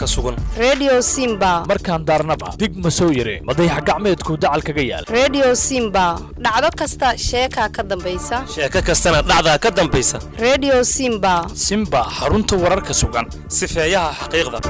sugan redio simba markaan daarnaba dig ma soo yire madayax gacmeedku dacal kaga yaal redio simba dhacdo kasta sheekaa ka dambaysa sheeko kastana dhacdaa ka dambaysa redio simba simba xarunta wararka sugan sifeeyaha xaqiiqda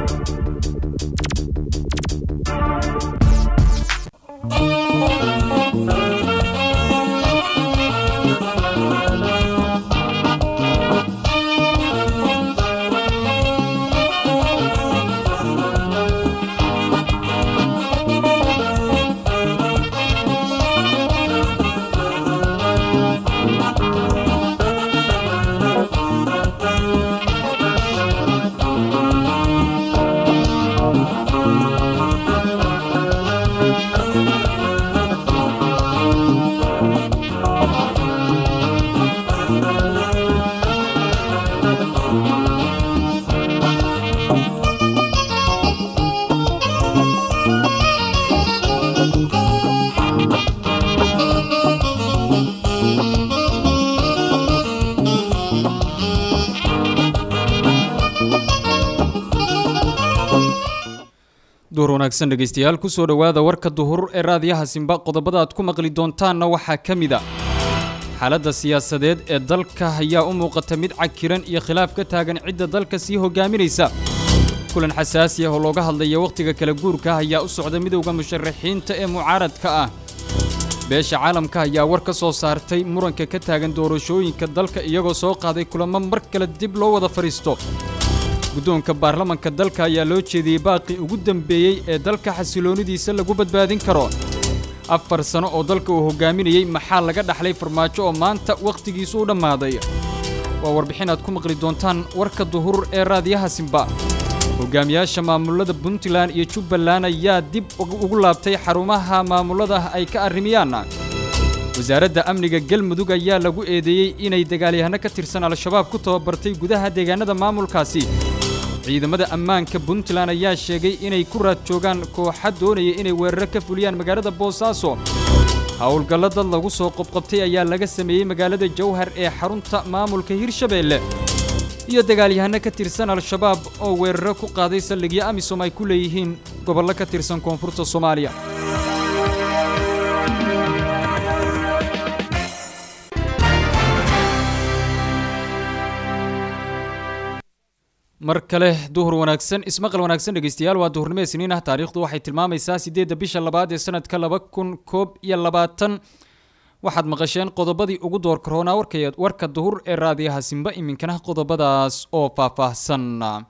duhur wanaagsan dhegaystayaal kusoo dhowaada warka duhur ee raadiyaha simba qodobada aad ku maqli doontaanna waxaa ka mid a xaaladda siyaasadeed ee dalka ayaa u muuqata mid cakiran iyo khilaaf ka taagan cidda dalka sii hogaaminaysa kulan xasaasi ah oo looga hadlaya wakhtiga kala guurka ayaa u socda midowda musharaxiinta ee mucaaradka ah beesha caalamka ayaa war ka soo saartay muranka ka taagan doorashooyinka dalka iyagoo soo qaaday kulamo mar kale dib loo wada fadhiisto guddoonka baarlamanka dalka ayaa loo jeediyey baaqii ugu dambeeyey ee dalka xasiloonidiisa lagu badbaadin karo afar sano oo dalka uu hogaaminayey maxaa laga dhaxlay farmaajo oo maanta wakhtigiisu u dhammaaday waa warbixin aad ku maqli doontaan warka duhur ee raadiyaha simba hogaamiyaasha maamulada puntland iyo jubbaland ayaa dib ugu laabtay xarumaha maamulada ay ka arrimiyaan wasaaradda amniga galmudug ayaa lagu eedeeyey inay dagaalyahano ka tirsan al-shabaab ku tababartay gudaha deegaanada maamulkaasi ciidamada ammaanka puntland ayaa sheegay inay ku raad joogaan kooxa doonaya inay weeraro ka fuliyaan magaalada boosaaso howlgallo dad lagu soo qobqabtay ayaa laga sameeyey magaalada jawhar ee xarunta maamulka hirshabeelle iyo dagaalyahano ka tirsan al-shabaab oo weeraro ku qaaday saldhigyo amisom ay ku leeyihiin gobollo ka tirsan koonfurta soomaaliya mar kale duhur wanaagsan ismaqal wanaagsan dhegaystayaal waa duhurnimo isniin ah taariikhdu waxay tilmaamaysaa siddeedda bisha labaad ee sanadka laba kun koob iyo labaatan waxaad maqasheen qodobadii ugu door karoonaa warka duhur ee raadiyaha simba iminkana qodobadaas oo faahfaahsan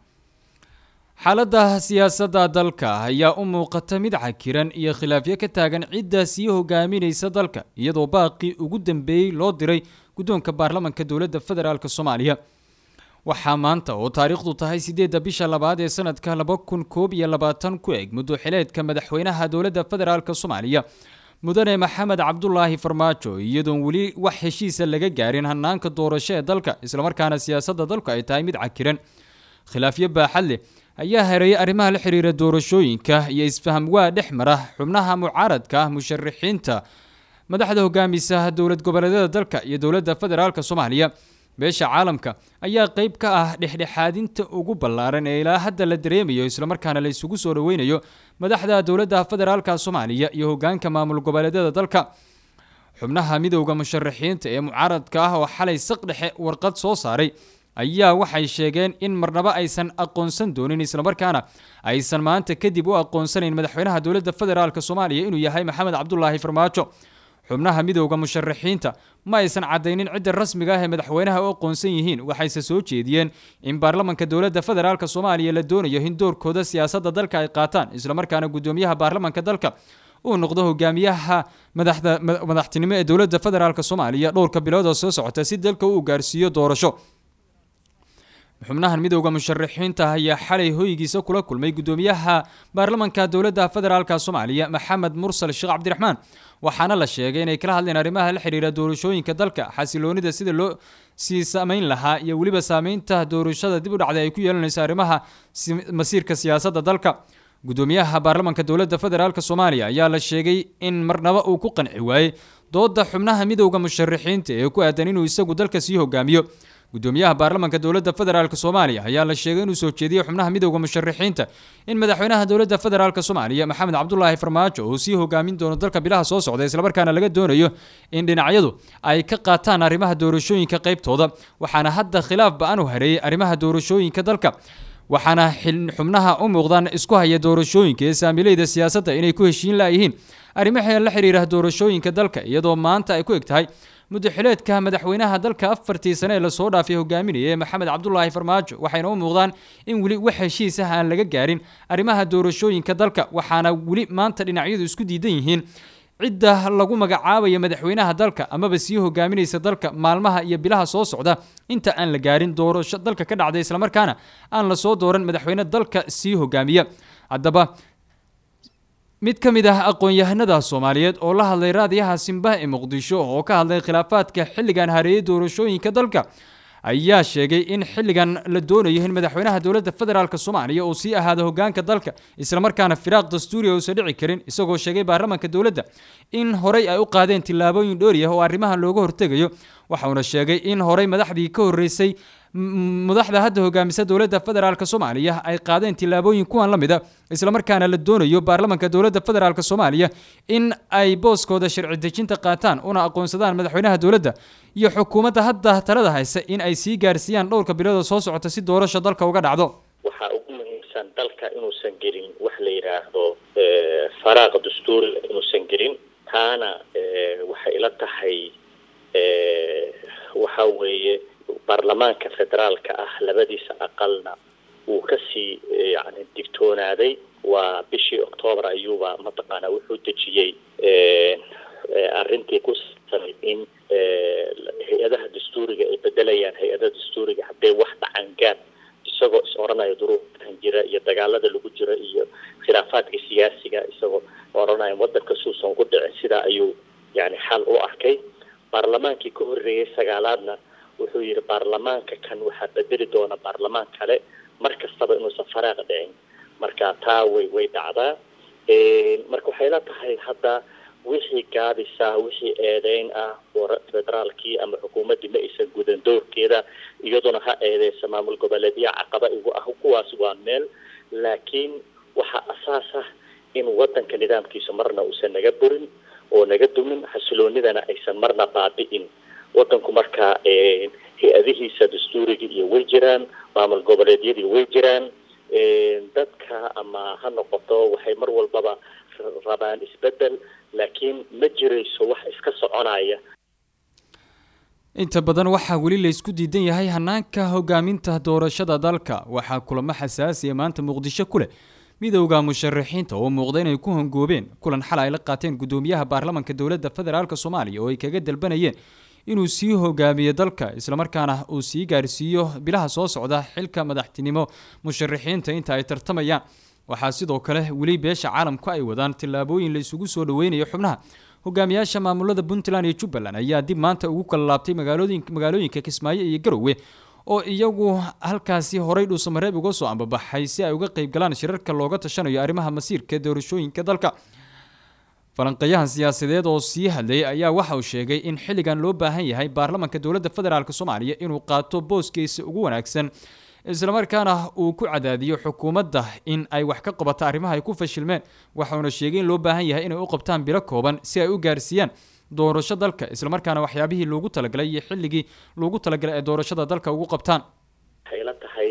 xaaladda siyaasadda dalka ayaa u muuqata mid cakiran iyo khilaafyo ka taagan cidda sii hogaaminaysa dalka iyadoo baaqii ugu dambeeyey loo diray guddoonka baarlamanka dowladda federaalk soomaaliya waxaa maanta oo taariikhdu tahay siddeedda bisha labaad ee sanadka laba kun koob iyo labaatan ku eg muddo xileedka madaxweynaha dowladda federaalk soomaaliya mudane maxamed cabdulaahi farmaajo iyadoon weli wax heshiisa laga gaarin hanaanka doorasho ee dalka islamarkaana siyaasadda dalku ay tahay mid cakiran khilaafyo baaxad leh ayaa hareeyay arrimaha la xiriira doorashooyinka iyo isfaham waa dhex mara xubnaha mucaaradka ah musharaxiinta madaxda hogaamisa dowlad goboleedyada dalka iyo dowladda federaalk soomaaliya beesha caalamka ayaa qayb ka ah dhexdhexaadinta ugu ballaaran ee ilaa hadda la dareemayo islamarkaana la isugu soo dhoweynayo madaxda dowladda federaalka soomaaliya iyo hogaanka maamul goboleedyada dalka xubnaha midowda musharaxiinta ee mucaaradka ah oo xalay saq dhexe warqad soo saaray ayaa waxay sheegeen in marnaba aysan aqoonsan doonin islamarkaana aysan maanta kadib u aqoonsanayn madaxweynaha dowladda federaalk soomaaliya inuu yahay maxamed cabdulaahi farmaajo xubnaha midowda musharaxiinta ma aysan caddaynin cidda rasmiga ah ee madaxweynaha u aqoonsan yihiin waxayse soo jeediyeen in baarlamanka dowladda federaalk soomaaliya la doonayo in doorkooda siyaasadda dalka ay qaataan islamarkaana guddoomiyaha baarlamanka dalka uu noqdo hogaamiyaha madaxtinimo ee dowladda federaalk soomaaliya dhowrka bilood oo soo socota si dalka uu gaarsiiyo doorasho xubnahan midowda musharaxiinta ayaa xalay hoygiisa kula kulmay guddoomiyaha baarlamanka dowladda federaalk soomaaliya maxamed mursal sheekh cabdiraxmaan waxaana la sheegay inay kala hadleen arrimaha la xiriira doorashooyinka dalka xasiloonida sida loo sii samayn lahaa iyo weliba saameynta doorashada dib u dhacday ay ku yeelanayso arrimaha masiirka siyaasadda dalka guddoomiyaha baarlamanka dowladda federaalk soomaaliya ayaa la sheegay in marnaba uu ku qanci waayey dooda xubnaha midowda musharaxiinta ee ku aadan inuu isagu dalka sii hogaamiyo gudoomiyaha baarlamanka dowladda federaalk soomaaliya ayaa la sheegay inuu soo jeediyey xubnaha midowda musharaxiinta in madaxweynaha dowladda federaalk soomaaliya maxamed cabdulaahi farmaajo uu sii hogaamin doono dalka bilaha soo socda islamarkaana laga doonayo in dhinacyadu ay ka qaataan arrimaha doorashooyinka qaybtooda waxaana hadda khilaaf ba-an u hareeyey arrimaha doorashooyinka dalka waxaana xubnaha u muuqdaan isku haya doorashooyinka ee saamileyda siyaasadda inay ku heshiin laayihiin arrimaha la xiriira doorashooyinka dalka iyadoo maanta ay ku eg tahay muddaxileedka madaxweynaha dalka afartii sane ee lasoo dhaafay hogaaminaya maxamed cabdulaahi farmaajo waxayna u muuqdaan in weli wax heshiis ah aan laga gaarin arrimaha doorashooyinka dalka waxaana weli maanta dhinacyadu isku diidan yihiin cidda lagu magacaabaya madaxweynaha dalka amaba sii hogaaminaysa dalka maalmaha iyo bilaha soo socda inta aan la gaarin doorasho dalka ka dhacday islamarkaana aan lasoo dooran madaxweyne dalka sii hogaamiya haddaba mid ka mid ah aqoon-yahanada soomaaliyeed oo la hadlay raadiyaha simbaha ee muqdisho oo ka hadlay khilaafaadka xilligan hareeyay doorashooyinka dalka ayaa sheegay in xilligan la doonayo in madaxweynaha dowladda federaalk soomaaliya uu sii ahaado hogaanka dalka islamarkaana firaaq dastuuriga uusan dhici karin isagoo sheegay baarlamanka dowladda in horey ay u qaadeen tillaabooyin dhoori ah oo arrimahan looga hortegayo waxauna sheegay in horey madaxdii ka horreysay madaxda hadda hogaamisa dowladda federaalk soomaaliya ay qaadeen tillaabooyin kuwan la mid a islamarkaana la doonayo baarlamanka dowladda federaalk soomaaliya in ay booskooda sharci dejinta qaataan una aqoonsadaan madaxweynaha dowladda iyo xukuumadda hadda talada haysa in ay sii gaarsiiyaan dhowrka bilooda soo socota si doorasho dalka uga dhacdo waxaa ugu muhiimsan dalka inuusan gelin wax la yidhaahdo faraaq dastuuri inuusan gelin taana waxay ila tahay waxa weeye baarlamaanka federaalka ah labadiisa aqalna wuu kasii yani digtoonaaday waa bishii octoobar ayuuba mataqaanaa wuxuu dejiyey arrintii ku saabsanay in hay-adaha dastuuriga ay bedelayaan hay-adaha dastuuriga haddee wax dhacangaan isagoo is odhanaya duruufkan jira iyo dagaalada lagu jiro iyo khilaafaadka siyaasiga isagoo odhanaya wadanka suusan ku dhicin sidaa ayuu yani xal u arkay baarlamaankii ka horreeyay sagaalaadna wuxuu yidhi baarlamaanka kan waxaa bedeli doona baarlamaan kale mar kastaba inuusan faraaq dhicin marka taa way way dhacdaa marka waxay la tahay hadda wixii gaabisa wixii eedeyn ah federaalkii ama xukuumaddii ma aysan gudan doorkeeda iyaduna ha eedeysa maamul goboleedya caqaba igu ah kuwaas waa meel laakiin waxaa asaas ah in wadanka nidaamkiisa marna uusan naga burin oo naga dumin xasiloonidana aysan marna baabi'in wadanku markaa hay-adihiisa dastuuriga iyo way jiraan maamul goboleedyadii way jiraan dadka ama ha noqoto waxay mar walbaba rabaan isbedel laakiin ma jirayso wax iska soconaya inta badan waxaa weli la isku diidan yahay hanaanka hogaaminta doorashada dalka waxaa kulamo xasaasiya maanta muqdisho ku leh midowda musharaxiinta oo muuqda inay ku hongoobeen kulan xal ay la qaateen gudoomiyaha baarlamanka dowladda federaalk soomaaliya oo ay kaga dalbanayeen inuu sii hogaamiyo dalka islamarkaana uu sii gaarsiiyo bilaha soo socda xilka madaxtinimo musharaxiinta inta ay tartamayaan waxaa sidoo kale weli beesha caalamku ay wadaan tillaabooyin la isugu soo dhaweynayo xubnaha hogaamiyaasha maamulada puntland iyo jubbaland ayaa dib maanta ugu kala laabtay magaalooyinka kismaayo iyo garowe oo iyagu halkaasi horay dhuusamareeb uga soo ambabaxay si ay uga qayb galaan shirarka looga tashanayo arrimaha masiirka doorashooyinka dalka falanqeeyahan siyaasadeed oo sii hadlayay ayaa waxa uu sheegay in xilligan loo baahan yahay baarlamanka dowladda federaalk soomaaliya inuu qaato booskiisa ugu wanaagsan islamarkaana uu ku cadaadiyo xukuumadda in ay wax ka qabato arrimaha ay ku fashilmeen waxauna sheegay in loo baahan yahay inay u qabtaan bilo kooban si ay u gaarsiiyaan doorasho dalka islamarkaana waxyaabihii loogu talagalay iyo xilligii loogu talagalay ay doorashada dalka ugu qabtaan waxay la tahay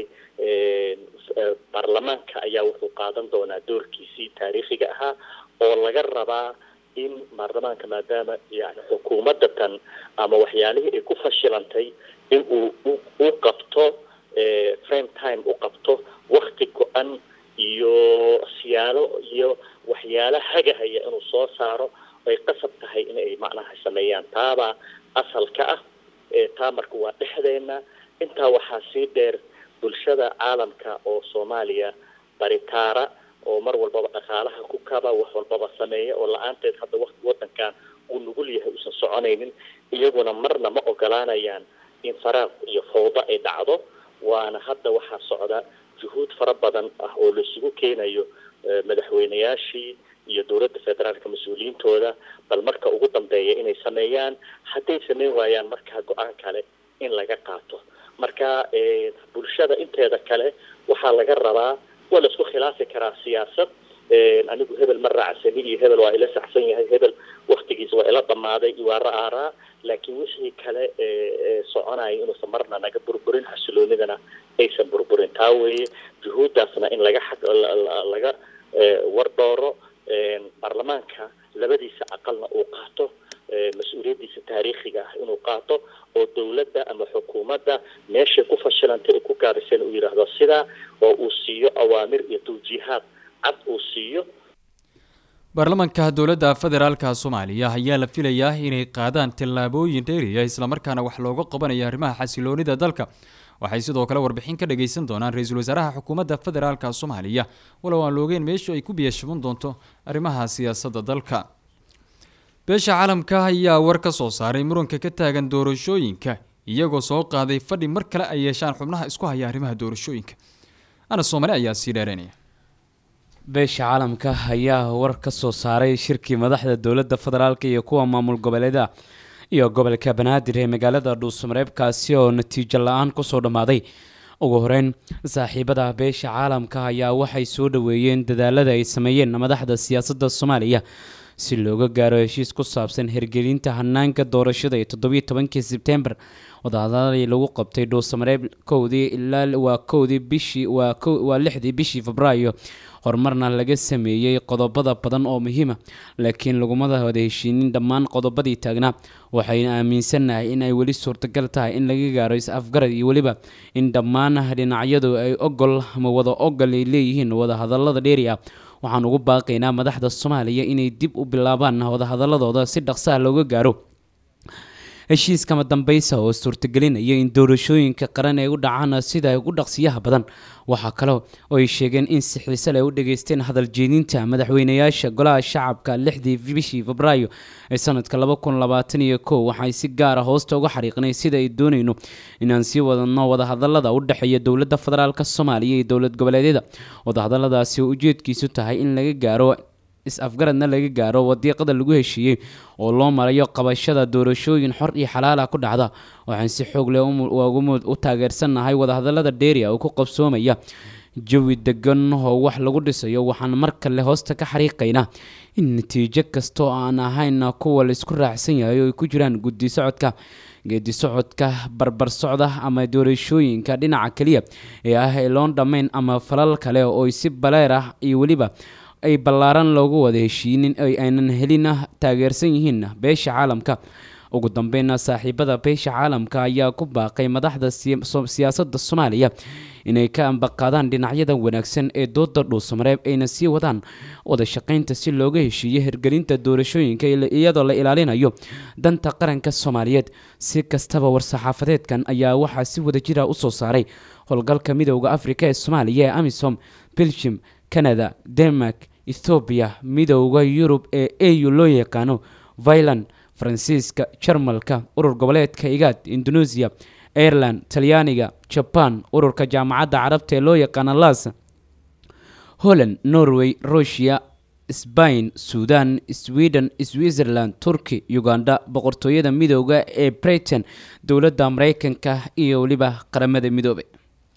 baarlamaanka ayaa wuxuu qaadan doonaa doorkiisii taariikhiga ahaa oo laga rabaa in baarlamaanka maadaama yani xukuumadda tan ama waxyaalihii ay ku fashilantay in uu u qabto frame time u qabto wakti go-an iyo siyaalo iyo waxyaalo hagahaya inuu soo saaro ay qasab tahay inay macnaha sameeyaan taabaa asalka ah taa marka waa dhexdeena intaa waxaa sii dheer bulshada caalamka oo soomaaliya baritaara oo mar walbaba dhaqaalaha ku kaba wax walbaba sameeya oo la-aanteed hadda waqti wadankan uu nugul yahay uusan soconaynin iyaguna marna ma ogolaanayaan in faraaq iyo fawdo ay dhacdo waana hadda waxaa socda juhuud fara badan ah oo laisugu keenayo madaxweyneyaashii iyo dowladda federaalka mas-uuliyiintooda bal marka ugu dambeeya inay sameeyaan hadday sameyn waayaan markaa go-aan kale in laga qaato marka bulshada inteeda kale waxaa laga rabaa waa la isku khilaafi karaa siyaasad anigu hebel ma raacsani iyo hebel waa ila saxsan yahay hebel waktigiisa waa ila dhamaaday iyo waa ra-aaraa laakiin wixii kale soconaya inuusan marna naga burburin xasiloonidana aysan burburin taa weeye juhuuddaasna in laga xag laga wardhooro baarlamaanka labadiisa aqalna uu qaato mas-uuliyaddiisa taariikhiga ah inuu qaato oo dowladda ama xukuumadda meeshay ku fashilantay ay ku gaadhiseen uu yidhaahdo sidaa oo uu siiyo awaamir iyo tawjiihaad cad uu siiyo baarlamaanka dowladda federaalka soomaaliya ayaa la filayaa inay qaadaan tallaabooyin dheeriya islamarkaana wax looga qabanayo arrimaha xasiloonida dalka waxay sidoo kale warbixin ka dhagaysan doonaan ra-iisul wasaaraha xukuumadda federaalka soomaaliya walow aan loogeen meeshu ay ku biyashaban doonto arrimaha siyaasadda dalka beesha caalamka ayaa war ka soo saaray muranka ka taagan doorashooyinka iyagoo soo qaaday fadhi mar kale ay yeeshaan xubnaha isku haya arrimaha doorashooyinka ana soomali ayaa sii dheereynaya beesha caalamka ayaa war ka soo saaray shirkii madaxda dowladda federaalk iyo kuwa maamul goboleeda iyo gobolka banaadir ee magaalada dhuusamareebkaasi oo natiijo la-aan kusoo dhammaaday ugu horeyn saaxiibada beesha caalamka ayaa waxay soo dhaweeyeen dadaalada ay sameeyeen madaxda siyaasadda soomaaliya si looga gaaro heshiis ku saabsan hirgelinta hanaanka doorashada ee toddobiyo tobankii sebtembar wadahadalii lagu qabtay dhuusamareeb kowdii ilaa waa kowdii bishii waa waa lixdii bishii febraayo horumarna laga sameeyey qodobada badan oo muhiima laakiin lagumada wada heshiinin dhammaan qodobadii taagnaa waxayna aaminsannahay in ay weli suurtagal tahay in laga gaaro is-afgarad iyo weliba in dhammaan dhinacyadu ay ogol ama wada ogol ay leeyihiin wadahadalada dheeri ah waxaan ugu baaqaynaa madaxda soomaaliya inay dib u bilaabaan wadahadaladooda si dhaqsaha looga gaaro heshiiskama dambeysa oo suurtagelinaya in doorashooyinka qaran ay u dhacaan sida ugu dhaqsiyaha badan waxaa kale oo ay sheegeen in si xiise leh u dhageysteen hadal jeedinta madaxweynayaasha golaha shacabka lixdii bishii febraayo ee sanadka laba kun labaatan iyo kow waxay si gaara hoosta uga xariiqnay sida ay doonayno inaan sii wadano wadahadalada u dhexeeya dowladda federaalk soomaaliya iyo dowlad goboleedyada wadahadaladaasi oo ujeedkiisu tahay in laga gaaro is-afgaradna laga gaaro wadiiqada lagu heshiiyey oo loo marayo qabashada doorashooyin xor iyo xalaala ku dhacda waxaan si xoog leh u taageersannahay wadahadalada dheeria oo ku qabsoomaya jawi degan oo wax lagu dhisayo waxaan mar kale hoosta ka xariiqaynaa in natiijo kastoo aan ahayn kuwa laisku raacsan yahay oo ay ku jiraan guddi socodka geedi socodka barbar socda ama doorashooyinka dhinaca keliya ee ah ee loon dhammayn ama falal kale oo si baleer ah iyo weliba ay ballaaran loogu wada heshiinin ay aynan helin taageersan yihiin beesha caalamka ugu dambeyna saaxiibada beesha caalamka ayaa ku baaqay madaxda siyaasadda soomaaliya inay ka ambaqaadaan dhinacyada wanaagsan ee dooda dhuusamareeb ayna sii wadaan wada shaqaynta si looga heshiiyo hirgelinta doorashooyinka iyadoo la ilaalinayo danta qaranka soomaaliyeed si kastaba war-saxaafadeedkan ayaa waxaa si wadajira usoo saaray howlgalka midooda afrika ee soomaaliya ee amisom belgium canada denmark ethoobiya midooda yurub ee au loo yaqaano vilan faransiiska jarmalka urur goboleedka igaad indonesia ireland talyaaniga jaban ururka jaamacadda carabta ee loo yaqaano las holland norway rusia sbain sudan sweden switzerland turkey uganda boqortooyada midooda ee britain dowladda mareykanka iyo weliba qaramada midoobay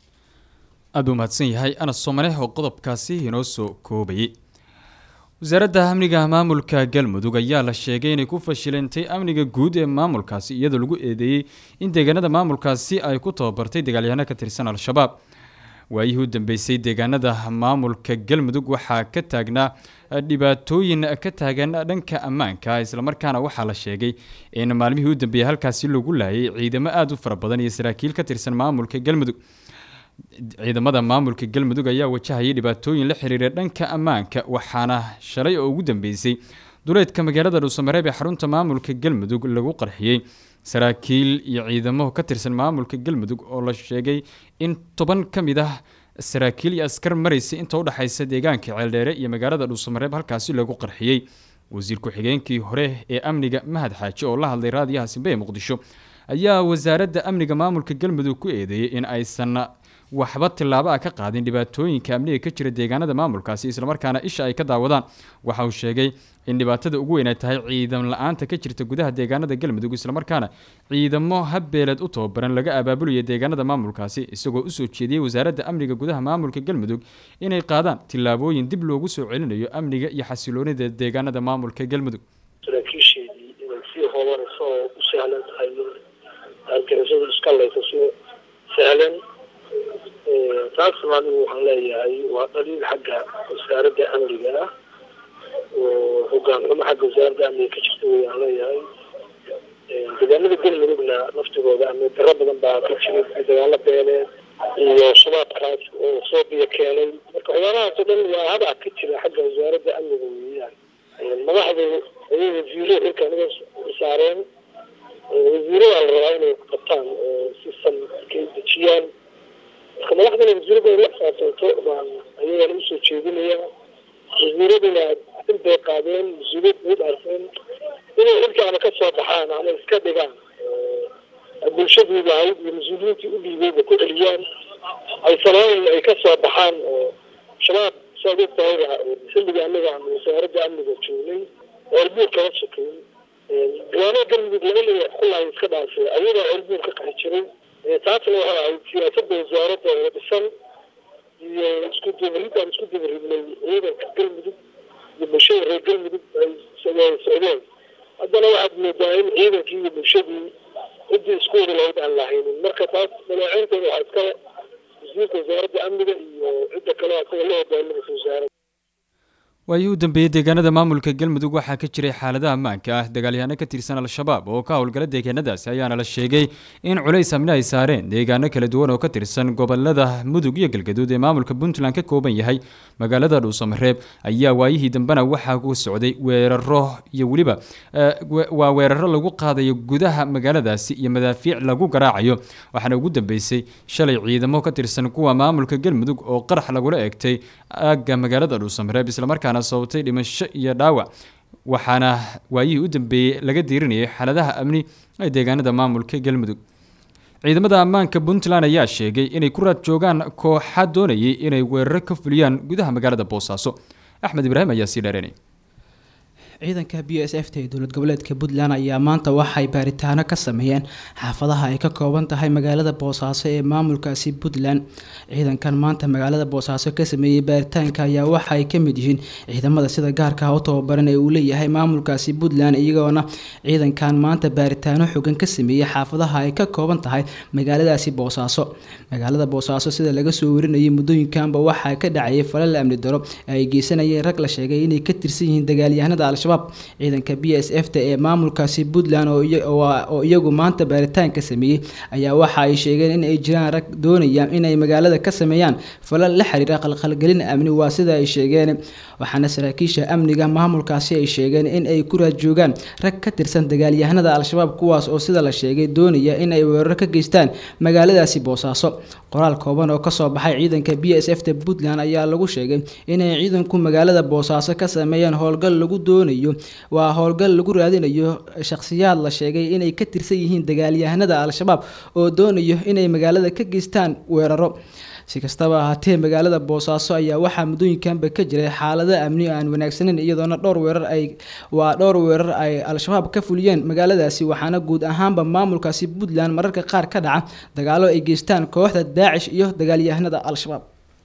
aada u mahadsan yahay anas soomale oo qodobkaasi inoo soo koobayay wasaaradda amniga maamulka galmudug ayaa la sheegay inay ku fashilantay amniga guud ee maamulkaasi iyadoo lagu eedeeyey in deegaanada maamulkaasi ay ku tababartay dagaalyahanno ka tirsan al-shabaab waayihii u dambeysay deegaanada maamulka galmudug waxaa ka taagnaa dhibaatooyin ka taagan dhanka ammaanka islamarkaana waxaa la sheegay in maalmihii u dambeeyey halkaasi lagu laayay ciidamo aada u fara badan iyo saraakiil ka tirsan maamulka galmudug ciidamada maamulka galmudug ayaa wajahayay dhibaatooyin la xiriira dhanka ammaanka waxaana shalay oo ugu dambeysay duleedka magaalada dhuusamareeb ee xarunta maamulka galmudug lagu qarxiyey saraakiil iyo ciidamo ka tirsan maamulka galmudug oo la sheegay in toban ka mid ah saraakiil iyo askar maraysa inta udhexaysa deegaanka ceeldheere iyo magaalada dhuusamareeb halkaasi lagu qarxiyey wasiir ku-xigeenkii hore ee amniga mahad xaaji oo la hadlay raadiyaha simbe ee muqdisho ayaa wasaaradda amniga maamulka galmudug ku eedeeyey in aysan waxba tillaabo ah ka qaadin dhibaatooyinka amniga ka jira deegaanada maamulkaasi islamarkaana isha ay ka daawadaan waxa uu sheegay in dhibaatada ugu weyn ay tahay ciidan la-aanta ka jirta gudaha deegaanada galmudug islamarkaana ciidamo habbeeleed u tababaran laga abaabulayo deegaanada maamulkaasi isagoo usoo jeediyey wasaaradda amniga gudaha maamulka galmudug inay qaadaan tillaabooyin dib loogu soo celinayo amniga iyo xasiloonida deegaanada maamulka galmudug saraakiisheedii inay sii hoobanayso oo u sahlan tahay argagixisadu iska laysa si sahlan taasna anigu waxaan leeyahay waa dhaliil xagga wasaaradda amniga ah oo hogaan xumo xagga wasaaradda amniga ka jirta wayaan leeyahay deegaanada galmudugna laftigooda amni daro badan baa ka jiray dagaalo beeleed iyo shabaabkaas oo soo biyo keenay marka waxyaalahaas oo dhan waa hadac ka jira xagga wasaaradda amniga weeyaan madaxdu ayay wasiiro xilka aniga saareen wasiirada la rabaa inay qabtaan oo si san kay dejiyaan marka madaxdana wasiirada la xisaabtanto baan ayagana usoo jeedinaya wasiiraduna in bay qaadeen mas-uuliyad bay dhaarteen inay xilkaana ka soo baxaan ama iska dhigaan bulshadii lahayd iyo mas-uuliyiintii u dhiibeyba ku celiyaan ay sanaayin ay ka soo baxaan oo shabaab saad og tahayba xilliga anaga aan wasaaradda amniga joognay ceelbuur kala sokeyn gawaanada galmudug laga leeyahay kullahay iska dhaafay ayadaa ceelbuur ka qaxi jiray taasna waxay ahayd siyaasadda wasaaradda oo dhisan iyo isku dabarid aan isku dabaridnay ciidanka galmudug iyo bulshada reer galmudug ay socdeen haddana waxaad moodaa in ciidankii iyo bulshadii ciddii isku wada lahayd aan lahaynin marka taas madaxeynteeda waxaa iskale wasiirka wasaaradda amniga iyo cidda kale asaga la hogaaminaysa wasaaradda waayihii u dambeeyey deegaanada maamulka galmudug waxaa ka jiray xaaladaha ammaanka ah dagaalyahaano ka tirsan al-shabaab oo ka howlgala deegaanadaasi ayaana la sheegay in culays amni ay saareen deegaano kala duwan oo ka tirsan gobolada mudug iyo galgaduud ee maamulka puntland ka kooban yahay magaalada dhuusamareeb ayaa waayihii dambena waxaa ku socday weeraro iyo weliba waa weeraro lagu qaadayo gudaha magaaladaasi iyo madaafiic lagu garaacayo waxaana ugu dambeysay shalay ciidamo ka tirsan kuwa maamulka galmudug oo qarax lagula eegtay aagga magaalada dhuusamareeb islamarkaana sababtay dhimasho iyo dhaawac waxaana waayihii u dambeeyey laga diirinayay xaaladaha amni ee deegaanada maamulka galmudug ciidamada ammaanka puntland ayaa sheegay inay ku raad joogaan kooxa doonayay inay weeraro ka fuliyaan gudaha magaalada boosaaso axmed ibraahim ayaa sii dheeranay ciidanka b s f ta ee dowlad goboleedka puntland ayaa maanta waxay baaritaano ka sameeyeen xaafadaha ay ka kooban tahay magaalada boosaaso ee maamulkaasi puntland ciidankan maanta magaalada boosaaso ka sameeyey baaritaanka ayaa waxa ay kamid yihiin ciidamada sida gaarka ah u tababaran ee uu leeyahay maamulkaasi puntland iyagoona ciidankan maanta baaritaano xogan ka sameeyey xaafadaha ay ka kooban tahay magaaladaasi boosaaso magaalada boosaaso sida laga soo warinayay muddooyinkanba waxaa ka dhacayay falal amni daro ay geysanayeen rag la sheegay inay ka tirsan yihiin dagaalyahanada al ciidanka b s f ta ee maamulkaasi puntland oo iyagu maanta baaritaanka sameeyey ayaa waxa ay sheegeen in ay jiraan rag doonayaan inay magaalada ka sameeyaan falal la xiriira qalqalgelin amni waa sida ay sheegeen waxaana saraakiisha amniga maamulkaasi ay sheegeen in ay ku raad joogaan rag ka tirsan dagaalyahanada al-shabaab kuwaas oo sida la sheegay doonaya in ay weeraro ka geystaan magaaladaasi boosaaso qoraal kooban oo kasoo baxay ciidanka b s f ta puntland ayaa lagu sheegay inay ciidanku magaalada boosaaso ka sameeyeen howlgal lagu doonayo waa howlgal lagu raadinayo shakhsiyaad la sheegay inay ka tirsan yihiin dagaalyahanada al-shabaab oo doonayo inay magaalada ka geystaan weeraro si kastaba ahaatee magaalada boosaaso ayaa waxaa muddooyinkanba ka jiray xaalado amni aan wanaagsaneyn iyadoona dhowr weerar ay waa dhowr weerar ay al-shabaab ka fuliyeen magaaladaasi waxaana guud ahaanba maamulkaasi puntland mararka qaar ka dhaca dagaalo ay geystaan kooxda daacish iyo dagaalyahanada al-shabaab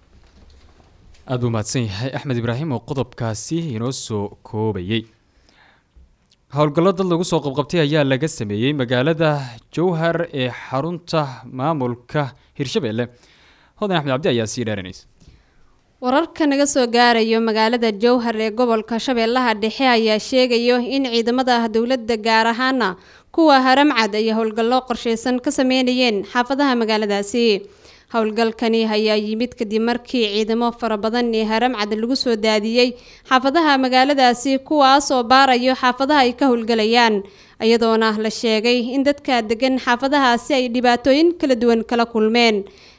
aada buu mahadsan yahay axmed ibraahim oo qodobkaasi inoo soo koobayey howlgallo dad lagu soo qabqabtay ayaa laga sameeyey magaalada jowhar ee xarunta maamulka hirshabelle hodan axmed cabdi ayaa sii dheeranaysa wararka naga soo gaarayo magaalada jowhar ee gobolka shabeellaha dhexe ayaa sheegayo in ciidamada dowladda gaar ahaana kuwa haramcad ay howlgallo qorsheysan ka sameynayeen xaafadaha magaaladaasi howlgalkani ayaa yimid kadib markii ciidamo fara badan ee haramcad lagu soo daadiyey xaafadaha magaaladaasi kuwaas oo baarayo xaafadaha ay ka howlgalayaan iyadoona la sheegay in dadka degan xaafadahaasi ay dhibaatooyin kala duwan kala kulmeen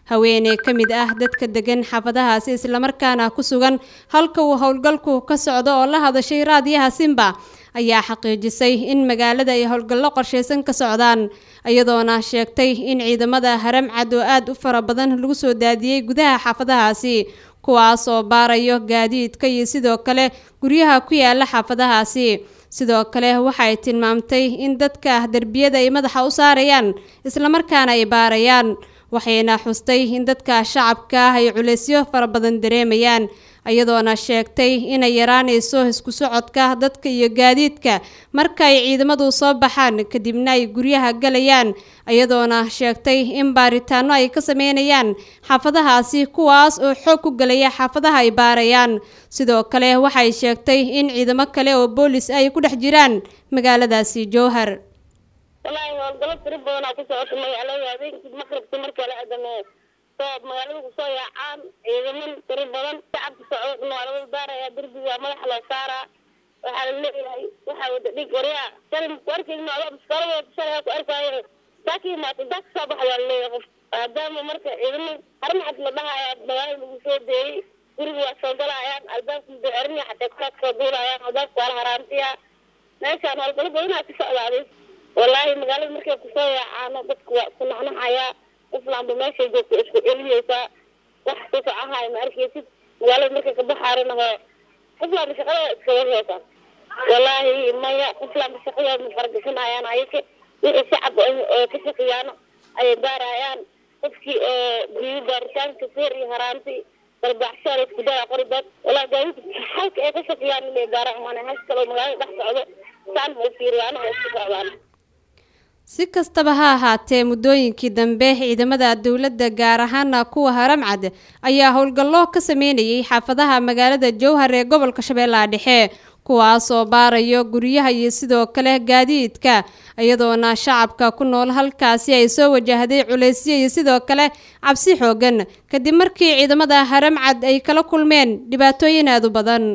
haweeney ka mid ah dadka degan xaafadahaasi islamarkaana ku sugan halka uu howlgalku ka socdo oo la hadashay raadiyaha simba ayaa xaqiijisay in magaalada ay howlgallo qorshaysan ka socdaan iyadoona sheegtay in ciidamada haramcad oo aada u fara badan lagu soo daadiyey gudaha xaafadahaasi kuwaas oo baarayo gaadiidka iyo sidoo kale guryaha ku yaala xaafadahaasi sidoo kale waxay tilmaamtay in dadka derbiyada ay madaxa u saarayaan islamarkaana ay baarayaan waxayna xustay in dadka shacabka ah ay culeysyo fara badan dareemayaan iyadoona sheegtay inay yaraanayso isku socodka dadka iyo gaadiidka marka ay ciidamadu soo baxaan kadibna ay guryaha galayaan iyadoona sheegtay in baaritaano ay ka sameynayaan xaafadahaasi kuwaas oo xoog ku galaya xaafadaha ay baarayaan sidoo kale waxay sheegtay in ciidamo kale oo boolis ay ku dhex jiraan magaaladaasi jowhar wallaahi howlgallo tiro badanaa ku socota magaalada habeenkii maqribka marka la adameeyo soo magaalada kusoo yaacaan ciidaman tiro badan shacabka socdo waa laga baarayaa derbiga madaxa loo saaraa waxaa la leeyahay waxaa wada dhig waryaa shalay ku arkayna adoo biskaalada shalay ku arkaayo saakii imaata daa kasoo baxayaa la leeyahay qof maadaama marka ciidaman harmaxad la dhahayaa magaalada lagu soo deeyey guriga waa soo galayaan albaabka mudacerina xataa kuraad soo duulayaan albaabka waa la haraantiyaa meeshaan howlgallo badanaa ka socdaaday wallaahi magaalada markay kusoo yaacaano dadku waa isku naxnaxayaa qoflaanba meeshay joogto isku celiyeysaa wax ku socahayo ma arkaysid magaalada markay ka baxaarina hoo qoflaanba shaqadooda iskaga heesaan wallaahi maya qoflaanba shaqadooda ma faragashanayaan ayake wixii shacab oo ka shaqeeyaano ayay baarayaan qofkii oo biyo baaritaanka feer iyo haraanti barbaaxshaada isku dara qoribaad wallaahi gaadiidka halka ay ka shaqeeyaan inay baaraan maana halka kaloo magaalada dhex socdo saan ma u fiiriyaan oo isku socdaan si kastaba ha ahaatee muddooyinkii dambe ciidamada dowladda gaar ahaana kuwa haramcad ayaa howlgallo ka sameynayay xaafadaha magaalada jowhar ee gobolka shabeellaha dhexe kuwaas oo baarayo guryaha iyo sidoo kale gaadiidka iyadoona shacabka ku nool halkaasi ay soo wajahday culaysyo iyo sidoo kale cabsi xoogan kadib markii ciidamada haramcad ay kala kulmeen dhibaatooyin aada u badan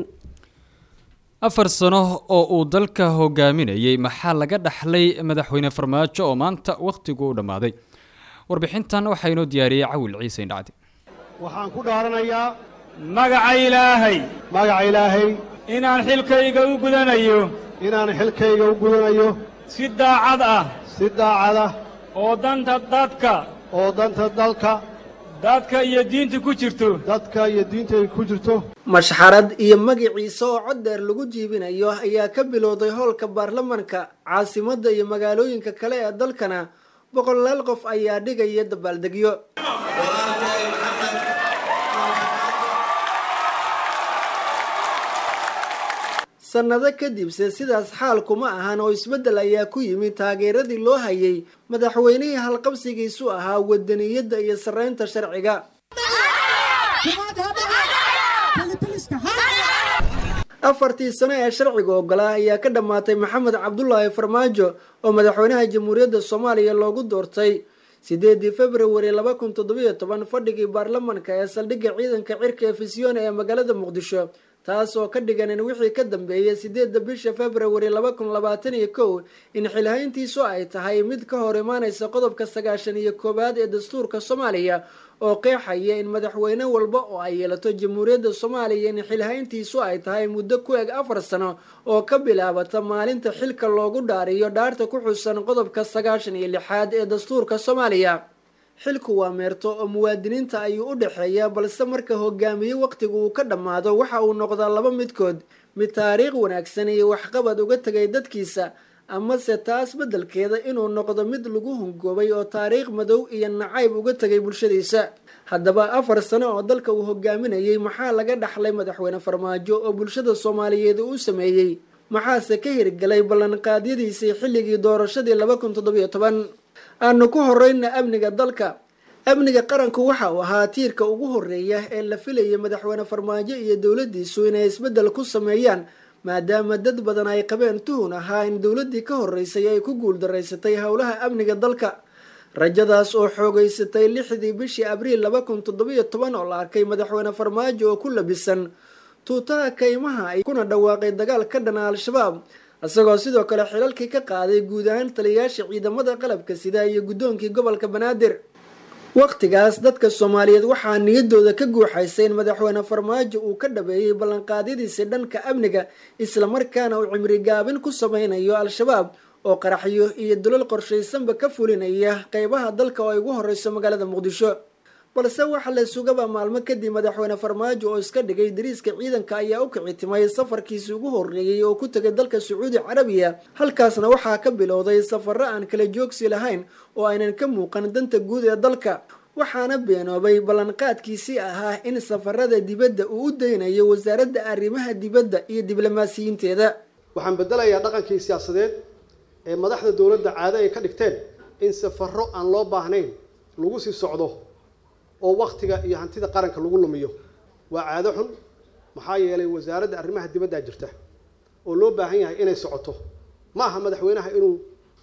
afar sano oo uu dalka hogaaminayay maxaa laga dhaxlay madaxweyne farmaajo oo maanta wakhtigu u dhammaaday warbixintan waxaa inoo diyaariyey cawil ciise indhacdi waxaan ku dhaaranayaa magaca ilaahay magaca ilaahay inaan xilkayga u gudanayo inaan xilkayga u gudanayo si daacad ah si daacad ah oo danta dadka oo danta dalka dadka iyo diinta ku jirto dadka iyo diinta ay ku jirto mashxarad iyo magiciisa oo cod dheer lagu jiibinayo ayaa ka bilowday howlka baarlamanka caasimadda iyo magaalooyinka kale ee dalkana boqolaal qof ayaa dhigaya dabaaldegyo sannado kadibse sidaas xaal kuma ahan oo isbeddel ayaa ku yimid taageeradii loo hayay madaxweynihii halqabsigiisu ahaa wadaniyadda iyo sarreynta sharciga afartii sano ee sharciga ogolaa ayaa ka dhammaatay maxamed cabdulaahi farmaajo oo madaxweynaha jamhuuriyadda soomaaliya loogu doortay sideedii februari laba kun toddobiyo toban fadhigii baarlamanka ee saldhigga ciidanka cirka ee fisyoon ee magaalada muqdisho taas oo ka dhigan in wixii ka dambeeyay sideedda bisha februari laba kun labaatan iyo kow in xilhayntiisu ay tahay mid ka hor imaanaysa qodobka sagaashan iyo koowaad ee dastuurka soomaaliya oo qeexaya in madaxweyne walba oo ay yeelato jamhuuriyadda soomaaliya in xilhayntiisu ay tahay muddo ku eg afar sano oo ka bilaabata maalinta xilka loogu dhaariyo dhaarta ku xusan qodobka sagaashan iyo lixaad ee dastuurka soomaaliya xilku waa meerto oo muwaadiniinta ayuu u dhexeeya balse marka hogaamiye wakhtigu uu ka dhammaado waxa uu noqdaa laba midkood mid taariikh wanaagsan iyo waxqabad uga tegay dadkiisa amase taas beddelkeeda inuu noqdo mid lagu hungoobay oo taariikh madow iyo nacayb uga tegay bulshadiisa haddaba afar sano oo dalka uu hogaaminayay maxaa laga dhaxlay madaxweyne farmaajo oo bulshada soomaaliyeed uu sameeyey maxaase ka hirgelay ballanqaadyadiisii xilligii doorashadii laba kun toddobiyo toban aanu ku horeyna amniga dalka amniga qaranku waxa uu ahaa tiirka ugu horeeya ee la filayay madaxweyne farmaajo iyo dowladiisu inay isbeddel ku sameeyaan maadaama dad badan ay qabeen tuhun ahaa in dowladii ka horeysay ay ku guuldaraysatay howlaha amniga dalka rajadaas oo xoogeysatay lixdii bishii abriil laba kun toddobiyo toban oo la arkay madaxweyne farmaajo oo ku labisan tuutaha kaymaha ay kuna dhawaaqay dagaal ka dhana al-shabaab isagoo sidoo kale xilalkii ka qaaday guud ahaan taliyayaasha ciidamada qalabka sida iyo guddoonkii gobolka banaadir wakhtigaas dadka soomaaliyeed waxaa niyadooda ka guuxaysa in madaxweyne farmaajo uu ka dhabeeyey ballanqaadyadiisii dhanka amniga islamarkaana uu cimri gaabin ku sameynayo al-shabaab oo qaraxyo iyo dulal qorshaysanba ka fulinaya qeybaha dalka oo ay ugu horeyso magaalada muqdisho balse waxa la sugaba maalmo kadib madaxweyne farmaajo oo iska dhigay dariiska ciidanka ayaa u kicitimay safarkiisii ugu horreeyey oo ku tegay dalka sacuudi carabiya halkaasna waxaa ka bilowday safarro aan kala joogsi lahayn oo aynan ka muuqan danta guud ee dalka waxaana beenoobay ballanqaadkiisii ahaa in safarada dibadda uu u daynayo wasaaradda arrimaha dibadda iyo diblomaasiyiinteeda waxaan bedelayaa dhaqankii siyaasadeed ee madaxda dowladda caado ay ka dhigteen in safarro aan loo baahnayn lagu sii socdo oo waktiga iyo hantida qaranka lagu lumiyo waa caado xun maxaa yeelay wasaaradda arrimaha dibaddaa jirta oo loo baahan yahay inay socoto ma aha madaxweynaha inuu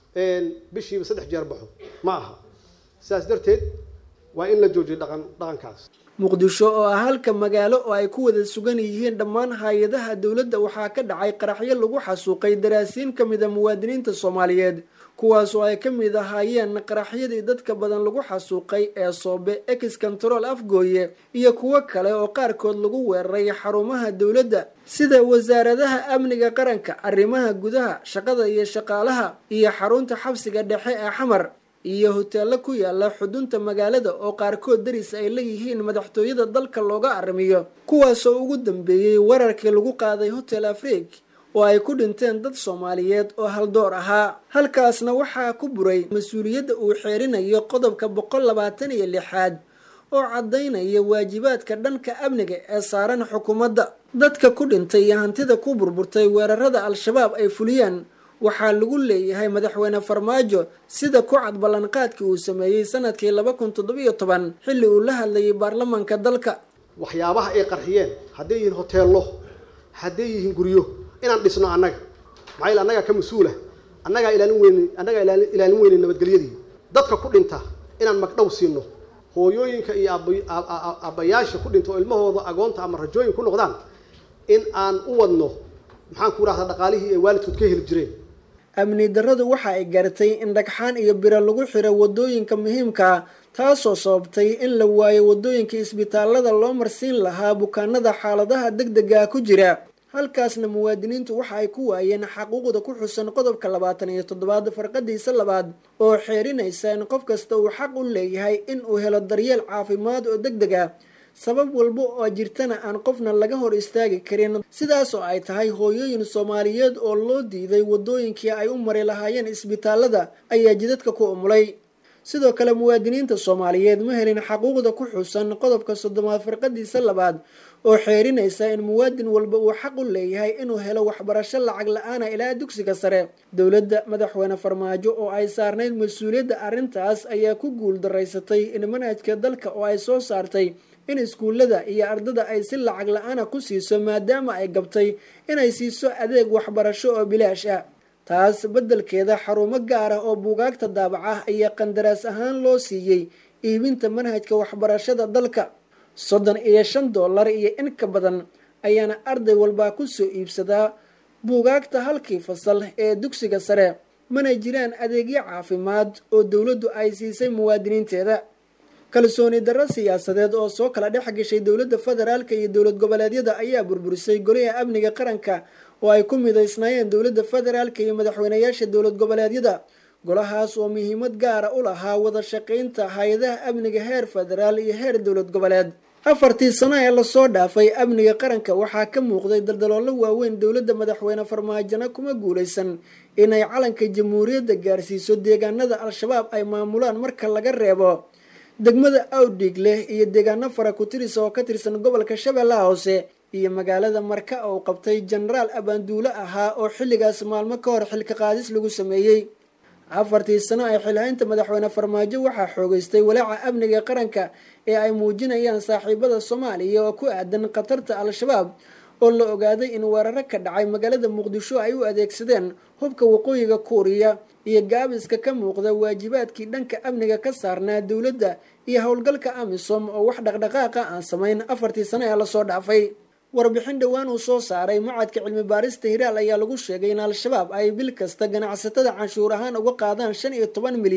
bishiiba saddex jeer baxo ma aha sidaas darteed waa in la joojiyo dhaqan dhaqankaas muqdisho oo ah halka magaalo oo ay ku wada sugan yihiin dhammaan hay-adaha dowladda waxaa ka dhacay qaraxyo lagu xasuuqay daraasiin ka mid a muwaadiniinta soomaaliyeed kuwaas oo ay ka mid ahaayeen qaraxyadii dadka badan lagu xasuuqay ee soobe ex control afgooye iyo kuwo kale oo qaarkood lagu weeraray xarumaha dowladda sida wasaaradaha amniga qaranka arrimaha gudaha shaqada iyo shaqaalaha iyo xarunta xabsiga dhexe ee xamar iyo hoteello ku yaala xudunta magaalada oo qaarkood daris ay leeyihiin madaxtooyada dalka looga arrimiyo kuwaasoo ugu dambeeyey wararkii lagu qaaday hotel afriig oo ay ku dhinteen dad soomaaliyeed oo haldoor ahaa halkaasna waxaa ku buray mas-uuliyadda uu xeerinayo qodobka boqol labaatan iyo lixaad oo caddaynaya waajibaadka dhanka amniga ee saaran xukuumadda dadka ku dhintay iyo hantida ku burburtay weerarada al-shabaab ay fuliyeen waxaa lagu leeyahay madaxweyne farmaajo sida ku cad ballanqaadkii uu sameeyey sanadkii laba kun toddobiyo toban xilli uu la hadlayay baarlamaanka dalka waxyaabaha ay qarxiyeen hadday yihiin hoteello hadday yihiin guryo inaan dhisno annaga maxaa yeel annagaa ka mas-uula annagaa ilaalin weyne annagaa ilaali- ilaalin weyne nabadgelyadii dadka ku dhinta inaan magdhow siino hooyooyinka iyo aaba- a- a- aabbayaasha ku dhinta oo ilmahooda agoonta ama rajooyin ku noqdaan in aan u wadno maxaan ku rahdaa dhaqaalihii ay waalidkood ka heli jireen amni darradu waxa ay gaartay in dhagxaan iyo biro lagu xiro wadooyinka muhiimka ah taasoo sababtay in la waayo wadooyinka isbitaalada loo marsiin lahaa bukaanada xaaladaha degdega ku jira halkaasna muwaadiniintu waxa ay ku waayeen xaquuqda ku xusan qodobka labaatan iyo toddobaad farqadiisa labaad oo xeerinaysa in qof kasta uu xaq u leeyahay in uu helo daryeel caafimaad oo degdeg ah sabab walba oo jirtana aan qofna laga hor istaagi karin sidaas oo ay tahay hooyooyin soomaaliyeed oo loo diiday wadooyinkii ay u mari lahaayeen isbitaalada ayaa jidadka ku umulay sidoo kale muwaadiniinta soomaaliyeed ma helin xaquuqda ku xusan qodobka soddomaad farqadiisa labaad oo xeerinaysa in muwaadin walba uu xaq u leeyahay inuu helo waxbarasho lacag la-aana ilaa dugsiga sare dowladda madaxweyne farmaajo oo ay saarnayd mas-uuliyadda arrintaas ayaa ku guul daraysatay in manhajka dalka oo ay soo saartay in iskuullada iyo ardada ay si lacag la-aana ku siiso maadaama ay gabtay inay siiso adeeg waxbarasho oo bilaash ah taas beddelkeeda xarumo gaar ah oo buugaagta daabaca ayaa qandaraas ahaan loo siiyey iibinta manhajka waxbarashada dalka soddon iyo shan dollar iyo in ka badan ayaana arday walbaa ku soo iibsadaa buugaagta halkii fasal ee dugsiga sare mana jiraan adeegyo caafimaad oo dowladdu ay siisay muwaadiniinteeda kalsooni darro siyaasadeed oo soo kala dhex gashay dowladda federaalka iyo dowlad goboleedyada ayaa burburisay goliha amniga qaranka oo ay ku midaysnaayeen dowladda federaalka iyo madaxweynayaasha dowlad goboleedyada golahaas oo muhiimad gaara u lahaa wada shaqaynta hay-adaha amniga heer federaal iyo heer dowlad goboleed afartii sano ee lasoo dhaafay amniga qaranka waxaa ka muuqday daldaloolo waaweyn dowladda madaxweyne farmaajona kuma guulaysan inay calanka jamhuuriyadda gaarsiiso deegaanada al-shabaab ay maamulaan marka laga reebo degmada awdhig leh iyo deegaano fara ku-tiris oo ka tirsan gobolka shabeellaha hoose iyo magaalada marka oo qabtay jenaraal abaanduulo ahaa oo xilligaas maalmo ka hor xilka qaadis lagu sameeyey afartii sano ee xilhaynta madaxweyne farmaajo waxaa xoogeystay walaaca amniga qaranka ee ay muujinayaan saaxiibada soomaaliya oo ku aadan khatarta al-shabaab oo la ogaaday in weeraro ka dhacay magaalada muqdisho ay u adeegsadeen hubka waqooyiga kuuriya iyo gaabiska ka muuqda waajibaadkii dhanka amniga ka saarnaa dowladda iyo howlgalka amisom oo wax dhaqdhaqaaqa aan samayn afartii sano ee lasoo dhaafay warbixin dhowaan uu soo saaray mucadka cilmi baarista hiraal ayaa lagu sheegay in al-shabaab ay bil kasta ganacsatada canshuur ahaan uga qaadaan shan iyo toban milyan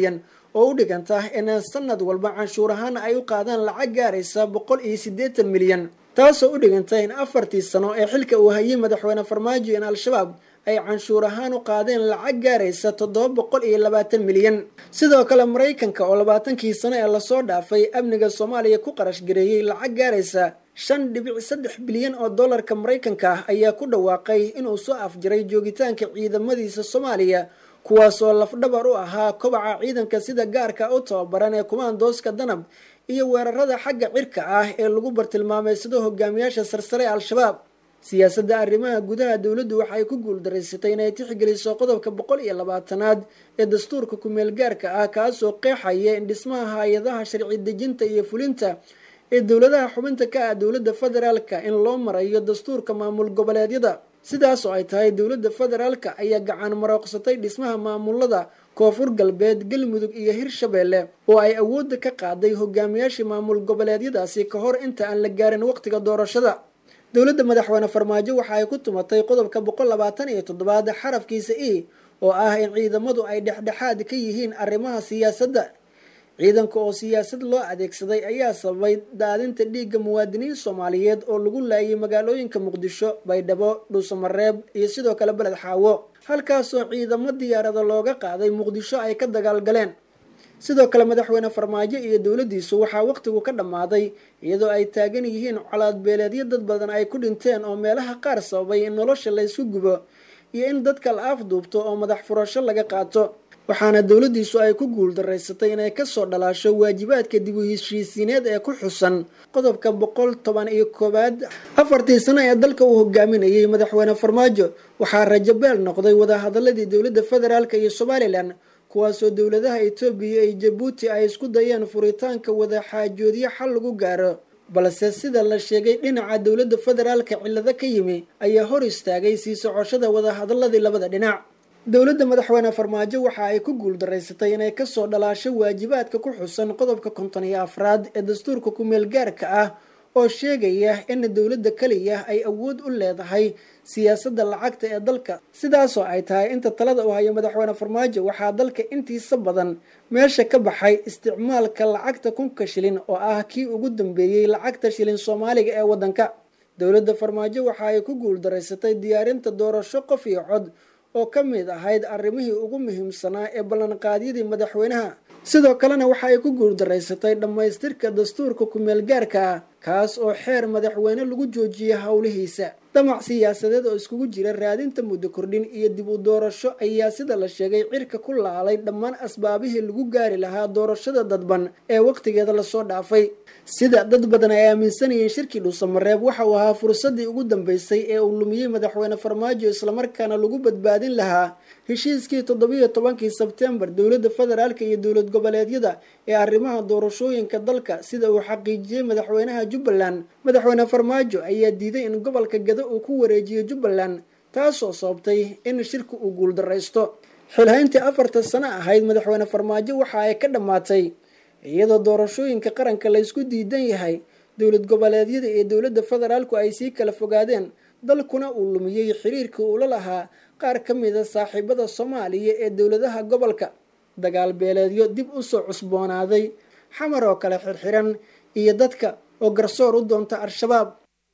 oo u dhiganta in sanad walba canshuur ahaan ay u qaadaan lacag gaaraysa boqol iyo siddeetan milyan taasoo u dhiganta in afartii sano ee xilka uu hayay madaxweyne farmaajo in al-shabaab ay canshuur ahaan u qaadeen lacag gaaraysa toddoba boqol iyo labaatan milyan sidoo kale maraykanka oo labaatankii sano ee lasoo dhaafay amniga soomaaliya ku qarash gareeyey lacag gaaraysa shan dhibic saddex bilyan oo dollarka maraykanka ah ayaa ku dhawaaqay inuu soo afjiray joogitaanka ciidamadiisa soomaaliya kuwaasoo lafdhabar u ahaa kobaca ciidanka sida gaarka u tababaran ee kumaandooska danab iyo weerarada xagga cirka ah ee lagu bartilmaameysado hogaamiyaasha sarsare ee al-shabaab siyaasadda arrimaha gudaha dowladdu waxay ku guuldaraysatay inay tixgeliso qodobka boqol iyo labaatanaad ee dastuurka kumeel gaarka ah kaasoo qeexaya in dhismaha hay-adaha sharci dejinta iyo fulinta ee dowladaha xubinta ka ah dowladda federaalka in loo marayo dastuurka maamul goboleedyada sidaas oo ay tahay dowladda federaalka ayaa gacan marooqsatay dhismaha maamulada koonfur galbeed galmudug iyo hirshabeelle oo ay awoodda ka qaaday hogaamiyaashii maamul goboleedyadaasi ka hor inta aan la gaarin waqtiga doorashada dowladda madaxweyne farmaajo waxa ay ku tumatay qodobka boqol labaatan iyo toddobaad xarafkiisa e oo ah in ciidamadu ay dhexdhexaad ka yihiin arrimaha siyaasadda ciidanka oo siyaasad loo adeegsaday ayaa sababay daadinta dhiigga muwaadiniin soomaaliyeed oo lagu laayay magaalooyinka muqdisho baydhabo dhuusamareeb iyo sidoo kale beled xaawo halkaasoo ciidamo diyaarada looga qaaday muqdisho ay ka dagaalgaleen sidoo kale madaxweyne farmaajo iyo dowladdiisu waxaa waqtigu ka dhammaaday iyadoo ay taagan yihiin colaadbeeleedyo dad badan ay ku dhinteen oo meelaha qaar sababay in nolosha laysku gubo iyo in dadka la afduubto oo madax furasho laga qaato waxaana dowladdiisu ay ku guuldaraysatay inay kasoo dhalaasho waajibaadka dib u heshiisiineed ee ku xusan qodobka boqol toban iyo koowaad afartii sano ee dalka uu hogaaminayay madaxweyne farmaajo waxaa rajabeel noqday wadahadaladii dowladda federaalk iyo somalilan kuwaasoo dowladaha etoobiya iyo jabuuti ay isku dayeen furitaanka wadaxaajoodyo xal lagu gaaro balse sida la sheegay dhinaca dowladda federaalka cillado ka yimi ayaa hor istaagay sii socoshada wadahadaladii labada dhinac dowladda madaxweyne farmaajo waxa ay ku guuldaraysatay inay kasoo dhalaasho waajibaadka ku xusan qodobka konton iyo afraad ee dastuurka kumeel gaarka ah oo sheegaya in dowladda keliya ay awood u leedahay siyaasadda lacagta ee dalka sidaasoo ay tahay inta talada uu hayo madaxweyne farmaajo waxaa dalka intiisa badan meesha ka baxay isticmaalka lacagta kunka shilin oo ah kii ugu dambeeyey lacagta shilin soomaaliga ee waddanka dowladda farmaajo waxa ay ku guuldaraysatay diyaarinta doorasho qof iyo cod oo ka mid ahayd arrimihii ugu muhiimsanaa ee ballanqaadyadii madaxweynaha sidoo kalena waxa ay ku guuldaraysatay dhammaystirka dastuurka kumeel gaarka ah kaas oo xeer madaxweyne lagu joojiyay howlihiisa damac siyaasadeed oo iskugu jira raadinta muddo kordhin iyo dib u doorasho ayaa sida la sheegay cirka ku laalay dhammaan asbaabihii lagu gaari lahaa doorashada dadban ee waqtigeeda lasoo dhaafay sida dad badan ay aaminsanayeen shirkii dhuusamareeb waxa uu ahaa fursadii ugu dambeysay ee uu lumiyey madaxweyne farmaajo islamarkaana lagu badbaadin lahaa heshiiskii toddobiyo tobankii sebtembar dowladda federaalka iyo dowlad goboleedyada ee arrimaha doorashooyinka dalka sida uu xaqiijiyey madaxweynaha jubbaland madaxweyne farmaajo ayaa diiday in gobolka gado uu ku wareejiyo jubbaland taasoo sababtay in shirka uu guuldaraysto xilhayntii afarta sano ahayd madaxweyne farmaajo waxa ay ka dhammaatay iyadoo doorashooyinka qaranka laysku diidan yahay dowlad goboleedyada iyo dowladda federaalku ay sii kala fogaadeen dalkuna uu lumiyey xiriirkii uula lahaa qaar ka mida saaxiibada soomaaliya ee dowladaha gobolka dagaal beeleedyo dib usoo cusboonaaday xamar oo kale xirxiran iyo dadka oo garsoor u doonta al-shabaab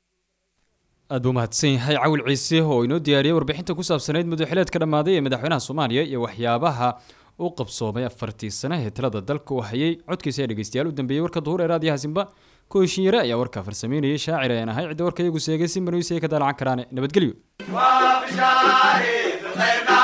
aad buu mahadsan yahay cawil ciise oo inoo diyaariyey warbixinta ku saabsanayd muddaxileedka dhammaaday ee madaxweynaha soomaaliya iyo waxyaabaha u qabsoomay afartii sane ee talada dalka uu hayay codkiisa ee dhegeystayaal u dambeeyey warka duhur ee raadiyaha simba kooshinyare ayaa warkaa farsameynayay shaacir ayaan ahay cidda warka iyagu seegay si manuisa ay ka daalacan karaan nabadgelyo